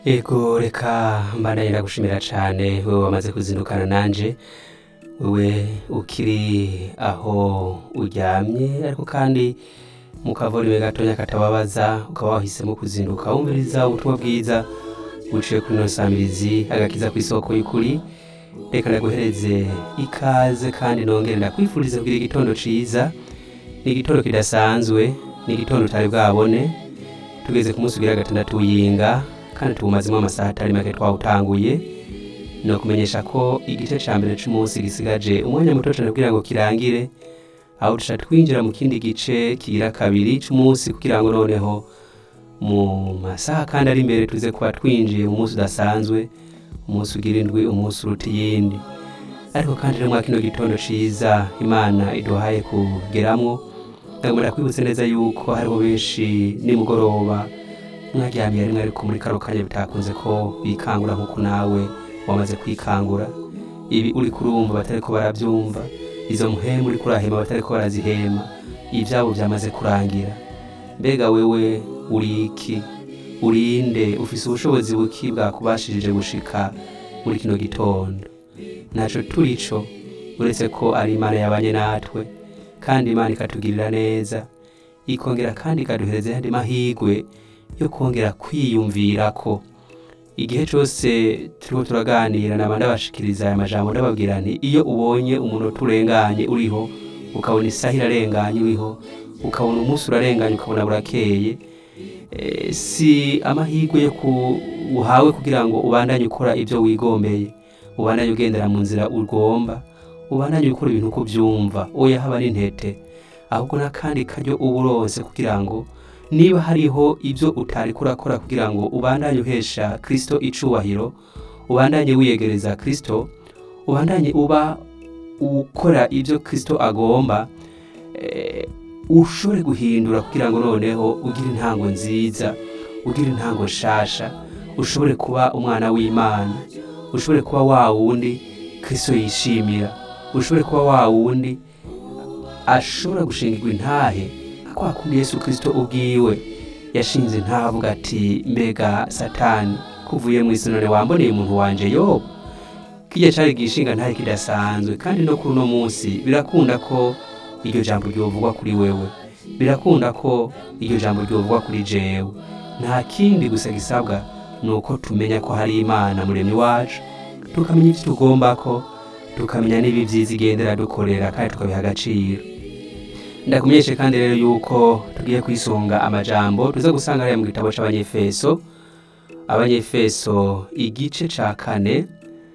Ego reka mbandanye ndagushimira cane wewe wamaze kuzindukana nanje wewe ukiri aho uryamye ariko kandi mu kavuriro gatonya katababaza ukaba wahisemo kuzinduka wumviriza ubutumwa bwiza buciye kuri ino samirizi agakiza kw'isoko y'ukuri reka ndaguhereze ikaze kandi nongere ndakwifuriza kugira igitondo ciza ni igitondo kidasanzwe ni igitondo utari bwabone tugeze ku munsi ugira gatandatu w'iyinga kandi tuwumazemo amasaha atari make twawutanguye ni ukumenyesha ko igice ca mbere c'umunsi gisigaje umwanya muto cane kugira ngo kirangire aho duca twinjira mu kindi gice kigira kabiri c'umunsi kugira ngo noneho mu masaha kandi ari imbere tuze kuba twinjiye mu munsi udasanzwe umunsi ugira indwi umunsi uruta iyindi ariko kandi rero mwa kino gitondo ciza imana iduhaye kugeramwo ndagomba ndakwibutse neza yuko hariho benshi nimugoroba mwaryamiye rimwe ariko muri kano kanya bitakunze ko bikangura nk'uko nawe wamaze kwikangura ibi uri kurumva batariko baravyumva izo mpemu uriko urahema batariko barazihema ivyabo vyamaze kurangira mbega wewe uri iki urinde ufise ubushobozi buki bwakubashirije gushika muri kino gitondo ntaco turico uretse ko ari imana yabanye natwe kandi imana ikatugirira neza ikongera kandi ikaduhereza ayandi mahigwe yo kongera kwiyumvirako igihe cose turiko turaganira naba ndabashikiriza aya majambo ndababwira nti iyo ubonye umunota urenganye uriho ukabona isaha irarenganye uriho ukabona umunsi urarenganye ukabona burakeye eh, si amahirwe yo ku uhawe kugira ngo ubandanye ukora ivyo wigombeye ubandanye ugendera mu nzira ugomba ubandanye ukora ibintu uko uvyumva oya haba n'intete ahubwo n'akandi karyo uba uronse kugira ngo niba hariho ibyo utari kurakora kugira ngo ubandanye uhesha kristo icubahiro ubandanye wiyegereza kristo ubandanye uba ukora ibyo kristo agomba eh, ushobore guhindura kugira ngo noneho ugire intango nziza ugire intango nshasha ushobore kuba umwana w'imana ushobore kuba wa wundi kristo yishimira ushobore kuba wa wundi ashobora gushingirwa intahe kwa kundi yesu kristo ubwiwe yashinze intahe avuga ati mbega satani kuvuye mu isi none wamboneye umuntu wanje yobu kirya cari gishinga ntahe kidasanzwe kandi no kuri uno munsi birakunda ko iryo jambo ryovugwa kuri wewe birakunda ko iryo jambo ryovugwa kuri jewe nta kindi gusa gisabwa ni uko tumenya ko hari imana muremyi wacu tukamenya ivyo tugombako tukamenya n'ibi vyiza igendera dukorera kandi tukabiha agaciro ndakumenyeshe kandi rero yuko tugiye kwisunga amajambo tuza gusanga hariya mu gitabo c'abanyefeso abanyefeso igice ca kane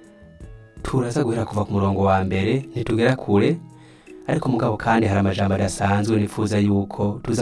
turaza guhera kuva ku murongo wa mbere ntitugera kure ariko mugabo kandi hari amajambo adasanzwe nifuza yuko tuza